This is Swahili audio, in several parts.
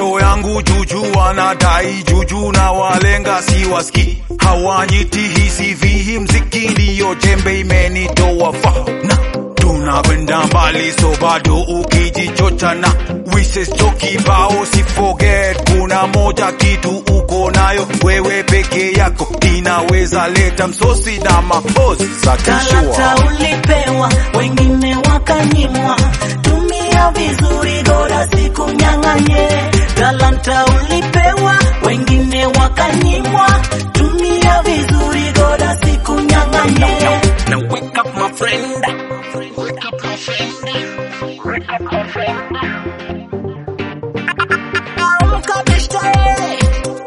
Bro yangu juju wanadai juju na walenga siwaski hawanyiti hisi vihi mziki ndiyo jembe imenitoa fa na tunakwenda mbali so bado ukijichocha na wishes chokibao si forget kuna moja kitu uko nayo wewe peke yako inaweza leta msosi na mapozi za Talanta kishua ulipewa, wengine wakanyimwa. Tumia vizuri, bora sikunyang'anye. Talanta ulipewa, wengine wakanyimwa. Tumia vizuri, bora sikunyang'anye. Now wake up my friend. Wake up my friend. Wake up my friend. Amka bishtae.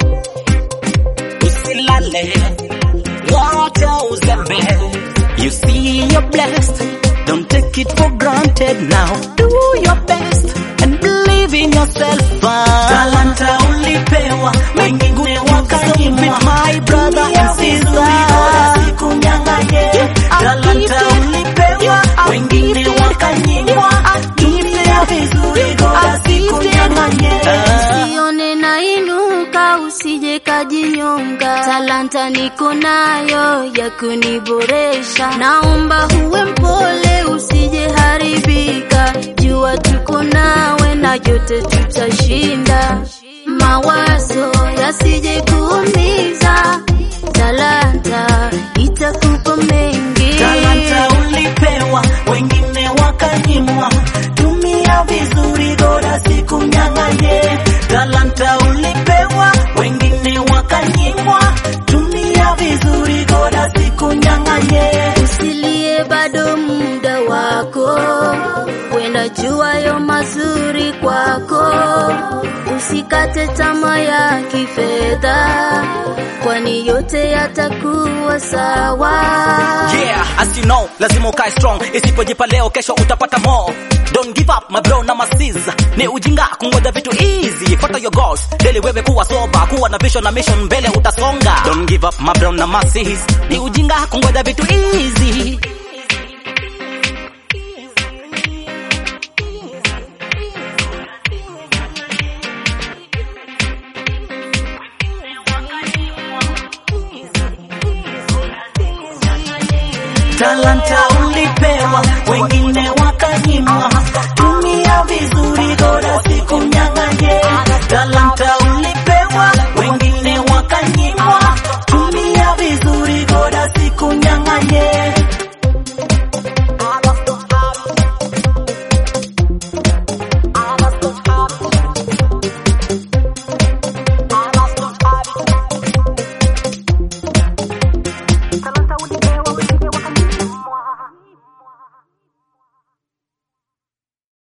Usilale. Wacha uzembe. You see you're blessed, don't take it for granted now. Do your best and believe in yourself. Talanta ulipewa, wengine wakanyimwa. My brother and sister, talanta ulipewa, wengine wakanyimwa. Tumia vizuri, bora sikunyang'anye. Usione nainuka, usije kajinyonga. Talanta niko nayo ya kuniboresha. Naomba uwe mpole, usije haribika. Jua tuko nawe na yote tutashinda. Mawazo yasije kuumiza. Talanta itakupa mengi. Talanta ulipewa, wengine wakanyimwa. Tumia vizuri, bora sikunyang'anye. Talanta ulipewa, wengine wakanyimwa. Tumia vizuri, bora sikunyang'anye. Usilie bado muda wako, wenda juayo mazuri kwako. Usikate tamaa ya kifedha, kwani yote yatakuwa sawa. Yeah, as you know, lazima ukae strong. Isipojipa leo, kesho utapata more. Don't give up my bro na masis. Ni ujinga kungoja vitu easy. Fuata your goals. Daily wewe kuwa soba, kuwa na vision na mission mbele utasonga. Don't give up my bro na masis. Ni ujinga kungoja vitu easy. Talanta ulipewa, wengine wakanyimwa. Tumia vizuri,